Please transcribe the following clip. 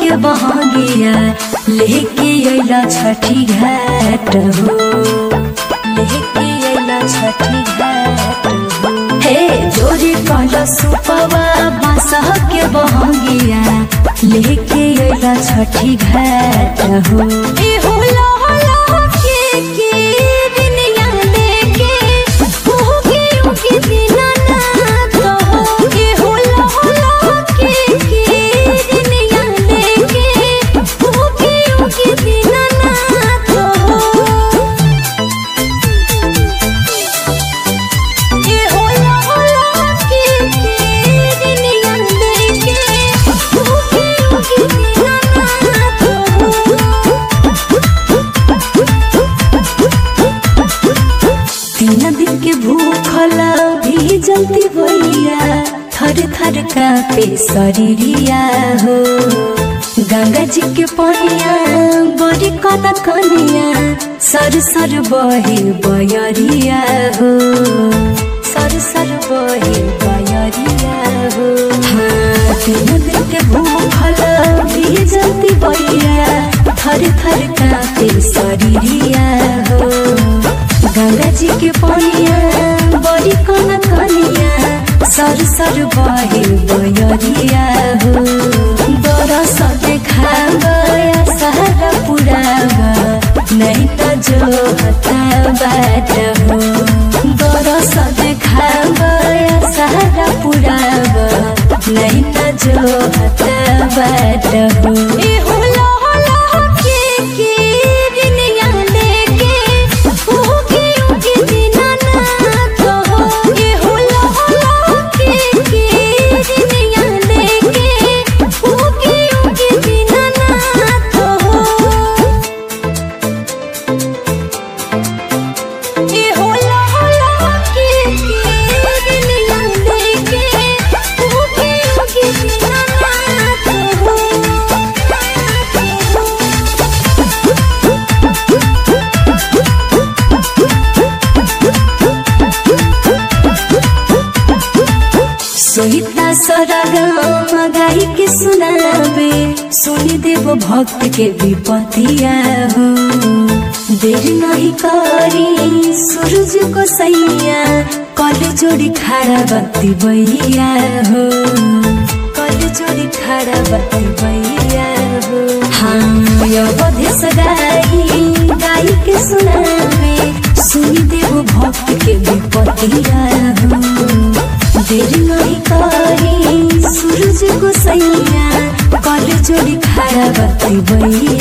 के बहंगिया लेके अइला छठी घाट हो लेके अइला छठी घाट हो हे जोरी कहला सुपवा बासह के बहंगिया लेके अइला छठी घाट हो ए होला होला के के दुनिया लेके उगे उगे दिना ना तो के होला होला के के दुनिया लेके उगे उगे दिना ना तो ये होला होला के के दुनिया लेके उगे उगे दिना ना तो तीन दिन के भूखल भी जलती भैया थर थर कापे शरीरिया हो गंगा जी के पनिया बड़ी कन कनिया सर सर बहे बयरिया हो सर सर बहे बयरिया हो हाँ तीन दिन के भूखल भी जलती भैया थर थर कापे शरीरिया हो गंगा जी के पनिया बड़ी कन कनिया सर सर बहे बयरिया हो बरस देखा गया सारा पुरावा नहीं तो जो हता बाट हो बरस देखा गया सारा पुरावा नहीं तो जो हता बाट हो ए होला होला के के दुनिया लेके उगे उगे दिना ना तो ए होला होला के के दुनिया लेके उगे उगे दिना ना तो ए होला होला के के दुनिया लेके उगे उगे दिना ना तो सोहिता सरगम गाई के सुनावे सुनी देव भक्त के विपतिया हो देर नहीं करी सूरज को सैया कल जोड़ी खड़ा बत्ती बैया हो कल जोड़ी खड़ा बत्ती बैया हो हाँ यो बधेस गाई गाई के सुनावे सुनी देव भक्त के विपतिया हो देर नहीं करी सूरज को सैया कल जोड़ी खड़ा बत्ती बैया